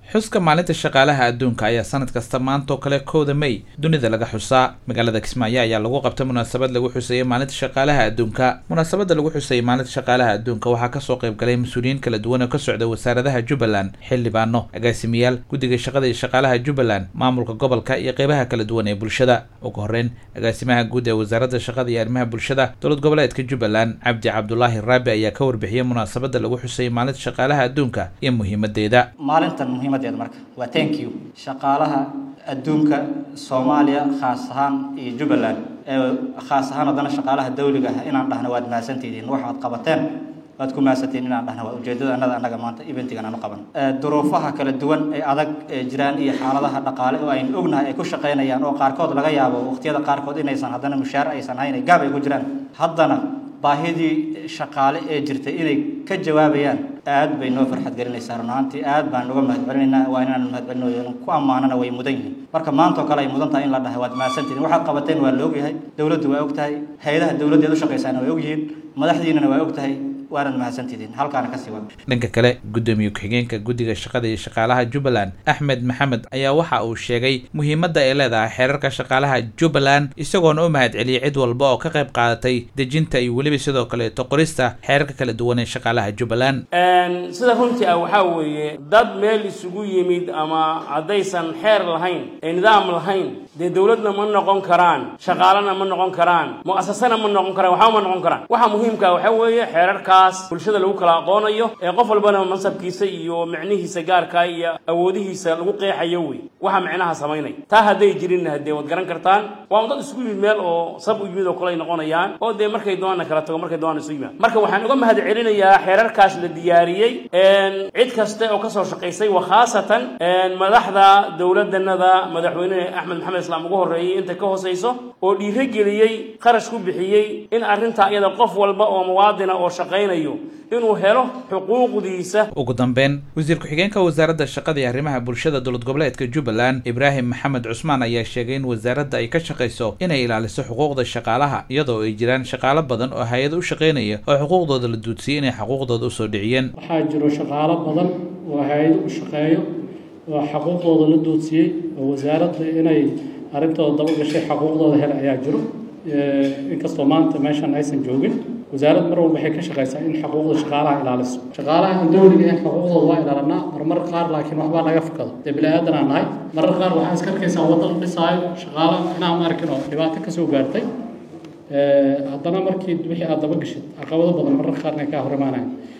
xuska maalinta shaqaalaha adduunka ayaa sanad kasta maanta oo kale kowda may dunida laga xusaa magaalada kismaayo ayaa lagu qabtay munaasabad lagu xuseeyey maalinta shaqaalaha adduunka munaasabadda lagu xuseeyey maalinta shaqaalaha adduunka waxaa kasoo qayb galay mas-uuliyiin kala duwan oo ka socda wasaaradaha jubbaland xildhibaano agaasimayaal guddiga shaqada iyo shaqaalaha jubbaland maamulka gobolka iyo qeybaha kala duwan ee bulshada ugu horeyn agaasimaha guud ee wasaaradda shaqada iyo arrimaha bulshada dowlad goboleedka jubbaland cabdi cabdulaahi raabi ayaa ka warbixiyey munaasabadda lagu xuseeyey maalinta shaqaalaha adduunka iyo muhiimadeeda maalintan muhiimadeeda marka waa thank you shaqaalaha adduunka soomaaliya khaas ahaan iyo jubbaland ee khaas ahaan haddana shaqaalaha dawliga ah inaan dhahno waad mahadsantihiin waxaad qabateen waad ku mahadsantihiin inaan dhahno waa ujeedada annada annaga maanta eventigan aanu qaban duruufaha kala duwan ee adag ee jiraan iyo xaaladaha dhaqaale oo aynu ognahay ay ku shaqaynayaan oo qaarkood laga yaabo waqtiyada qaarkood inaysan haddana mushaar aysan hayn gaab ay ku jiraan haddana baahidii shaqaale ee jirtay inay ka jawaabayaan aad bay noo farxad gelinaysaa run ahaantii aad baan uga mahadcelinaynaa waa inaan mahadcelinayo ku ammaanana way mudan yihiin marka maanta oo kale ay mudan tahay in la dhahay waad mahadsantihiin waxaad qabateen waa la ogyahay dowladdu waa og tahay hay-adaha dowladdeed u shaqaysaana way ogyihiin madaxdiinana waa og tahay waanad mahadsantihiin halkaana kasii wada dhanka kale guddoomiye ku-xigeenka guddiga shaqada iyo shaqaalaha jubbaland axmed maxamed ayaa waxa uu sheegay muhiimadda ay leedahay xeerarka shaqaalaha jubbaland isagoona u mahad celiyey cid walba oo ka qayb qaadatay dejinta iyo weliba sidoo kaleeto qorista xeerarka kala duwan ee shaqaalaha jubbaland sida runtii ah waxaa weeye dad meel isugu yimid ama haddaysan xeer lahayn ee nidaam lahayn dee dowladna ma noqon karaan shaqaalana ma noqon karaan mu'asasana ma noqon karaan waxba ma noqon karaan waxa muhiimka waxaa weeye xeerarka bulshada lagu kala aqoonayo ee qof walbana mansabkiisa iyo micnihiisa gaarkaa iyo awoodihiisa lagu qeexayo wey waxa micnaha samaynay taa hadday jirinna haddee waad garan kartaan waa un dad isku yimid meel oo sab u yimid oo kale ay noqonayaan oo dee markay doonana kala tago markay doonana isu yimaad marka waxaan uga mahad celinayaa xeerarkaas la diyaariyey cid kaste oo kasoo shaqaysay wa khaasatan madaxda dowladanada madaxweyne axmed maxamed islaam ugu horreeyey inta ka hooseyso oo dhiirogeliyey qarash ku bixiyey in arrintaa iyada qof walba oo muwaadina oo shaqayn inuu helo xuquuqdiisa ugu dambeyn wasiir ku-xigeenka wasaaradda shaqada iyo arrimaha bulshada dowlad goboleedka jubbaland ibraahim maxamed cusmaan ayaa sheegay in wasaaradda ay ka shaqayso inay ilaaliso xuquuqda shaqaalaha iyadoo ay jiraan shaqaalo badan oo hay-ad u shaqaynaya oo xuquuqdooda la duudsiyey inay xuquuqdooda usoo dhiciyeen waxaa jiro shaqaalo badan oo hay-ado u shaqeeyo oo xuquuqdooda la duudsiyey oo wasaaradda inay arrintooda dabagashay xuquuqdooda hele ayaa jiro inkastoo maanta meeshan aysan joogin wasaarad mar walba waxay ka shaqaysaa in xuquuqda shaqaalaha ilaaliso shaqaalaha aan dowliga ahayn xuquuqdooda waa ilaalinaa marmar qaar laakiin waxbaa naga fakado dee bini aadan aan nahay marar qaar waxaa iska arkaysaa wadda la dhisaayo shaqaalaha inaan ma arkin oo dhibaato kasoo gaartay haddana markii wixii aad daba gashid caqabado badan marar qaarna kaa hor imaanayan